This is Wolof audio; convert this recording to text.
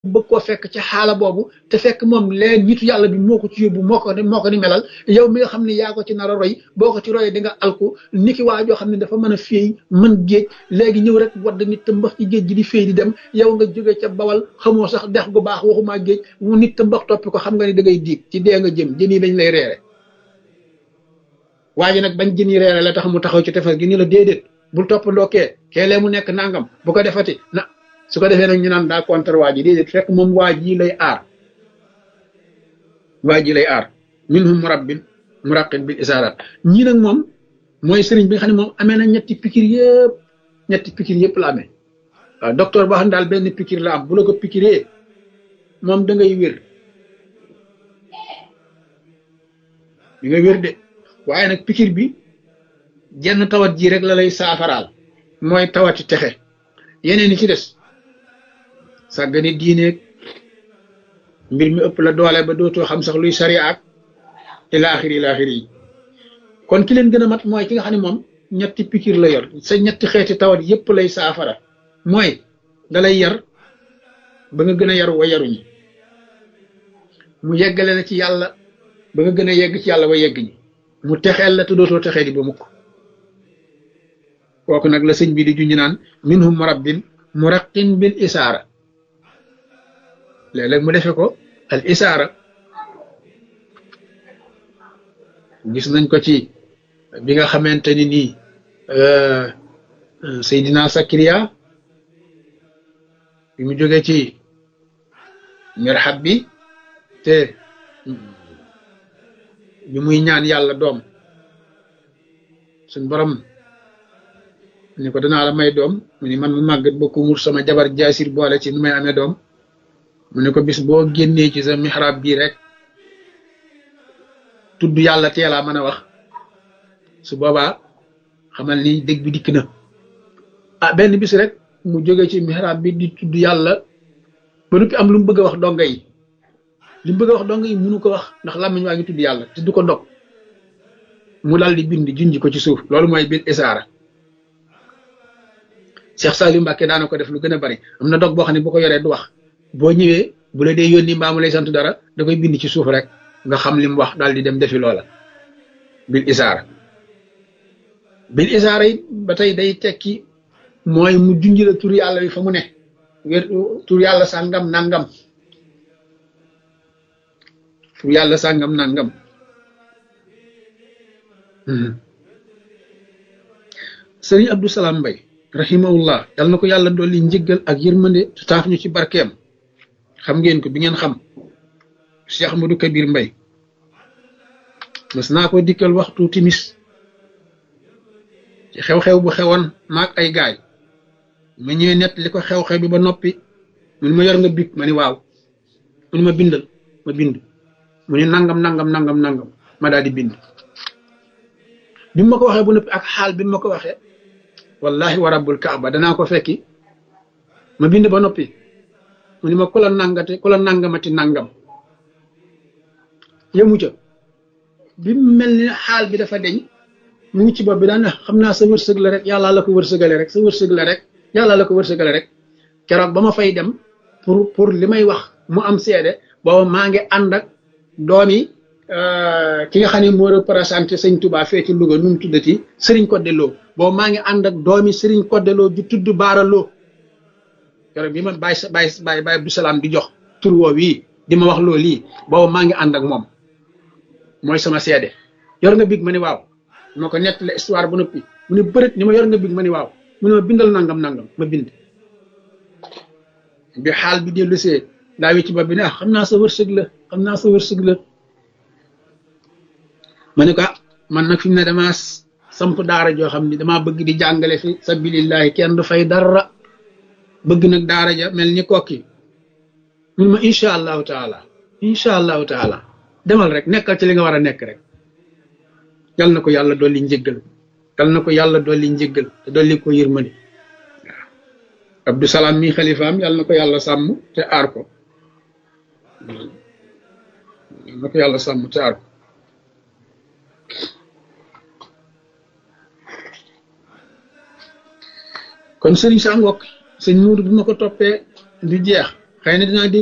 bëgg koo fekk ci xaala boobu te fekk moom leen nitu yàlla bi moo ko ci yóbbu moo ko moo ko ni melal yow mi nga xam ne yaa ko ci nar a roy boo ko ci royee di nga alku niki waa joo xam ne dafa mën a féey mën géej léegi ñëw rek wadd nit te mbax ci géej gi di féey di dem yow nga jóge ca bawal xamoo sax dex gu baax waxumaa géej mu nit te mbax toppi ko xam nga ni da ngay diig ci dee nga jëm jën yi dañ lay reere waa ji nag bañ jën yi reere la tax mu taxaw ci tefes gi ni la déedéet bul toppandoo kee kee lee mu nekk nangam bu ko defati na su ko defee nag ñu naan daa contre waa ji déedéet fekk moom waa ji lay aar waa ji lay aar minhum murabbin muraqin bil isaarat ñii nag moom mooy sëriñ bi nga xam ne moom amee na ñetti pikir yëpp ñetti pikir yëpp la amee waaw docteur boo xam ne daal benn pikir la am bu la ko pikiree moom da ngay wér di nga wér de waaye nag pikir bi jenn tawat ji rek la lay saafaraal mooy tawati texe yeneen yi ci des sàggani diineeg mbir mi ëpp la doole ba dootoo xam sax luy sari ak ilaaxiri ilaaxiri yi kon ki leen gën a mat mooy ki nga xam ne moom ñetti pikir la yor sa ñetti xeeti tawat yépp lay saafara mooy dalay yar ba nga gën a yaru wa yaruñi mu yeggale la ci yàlla ba nga gën a yegg ci yàlla wa yegg ñi mu texeel la te dootoo texee di ba mukk kooku nag la sëñ bi di junj naan minhum murabbin muraqin bil isaara léeg-léeg mu defe ko al isaara gis nañ ko ci bi nga xamante ni nii Seydina Sakariya bi mu jógee ci mirxab bi te bi muy ñaan yàlla doom suñ borom ni ko danaa la may doom mu ni man mu màggat ba ku mur sama jabar jaasir boole ci nu may amee doom mu ne ko bis boo génnee ci sa mihrab bii rek tudd yàlla teelaa mën a wax su boobaa xamal ni dégg bi dikk na ah benn bis rek mu jóge ci mihrab bi di tudd yàlla ba noppi am lu mu bëgg a wax donga yi li mu bëgg a wax donga yi munu ko wax ndax làmmiñ waa ngi tudd yàlla te du ko dog mu dal di bind junj ko ci suuf loolu mooy bil isaara Cheikh Saliou Mbacke daana ko def lu gën a bari am na dog boo xam ne bu ko yoree du wax boo ñëwee bu la dee yónni mbaa mu lay sant dara da koy bind ci suuf rek nga xam li mu wax daal di dem defi loola bil isaara bil isaara it ba tey day tekki mooy mu junj la tur yàlla bi fa mu ne wér tur yàlla sàngam nangam tur yàlla sàngam nangam sëriñ Abdou Salam Mbay rahimahullah yal na ko yàlla dolli njëggal ak yërmande te taaf ñu ci barkeem xam ngeen ko bi ngeen xam Cheikh Ahmadou Kabir Mbay mas naa ko dikkal waxtu timis ci xew-xew bu xewoon maag ay gaay ma ñëwee nett li ko xew-xew bi ba noppi mu ni ma yor nga big ma ni waaw mu ni ma bindal ma bind mu ni nangam nangam nangam nangam ma daal di bind bi ma ko waxee bu noppi ak xaal bi ma ko waxee wallahi wa rabbul kaaba danaa ko fekki ma bind ba noppi mu ni ma ku la nangate ku la nangamati nangam yëmu ca bi mel ni xaal bi dafa deñ mu ngi ci bopp bi daan xam naa sa wërsëg la rek yàlla la ko wërsëgale rek sa wërsëg la rek yàlla la ko wërsëgale rek keroog ba ma fay dem pour pour li may wax mu am seede booba maa ngi ànd ak doomi ki nga xam ne moo représenté sëñ Touba fee ci Louga nu mu tuddati Serigne Codé Lo boobu maa ngi ànd ak doomi Serigne Codé Lo ju tudd Baara Lo keroog bi ma bàyyi sa bàyyi bàyyi bàyyi Abdou Salaam di jox tur woo wii di ma wax loo lii boobu maa ngi ànd ak moom mooy sama seede yor nga big ma ni waaw moo ko nett la histoire bu noppi mu ne bërët ni ma yor nga big ma ni waaw mu ne ma bindal nangam nangam ma bind bi xaal bi dellu see daa wi ci bopp bi ne ah xam naa sa wërsëg la xam naa sa wërsëg la ma ne ko man nag fi mu ne damaa samp daara joo xam ni damaa bëgg di jàngale fi sabilillahi kenn du fay dara bëgg nag daara ja mel ni kokki mun ma incha allahu taala incha allahu taala demal rek nekkal ci li nga war a nekk rek yal na ko yàlla dolli njëggal yal na ko yàlla dolli njëggal te dolli ko yërmande waaw Abdou Salaam mi xalifaam yal na ko yàlla sàmm te aar ko yal na ko yàlla sàmm te aar ko kon sëriñ sa ngokk sëñ Muudu bi ma ko toppee du jeex xëy na dinaa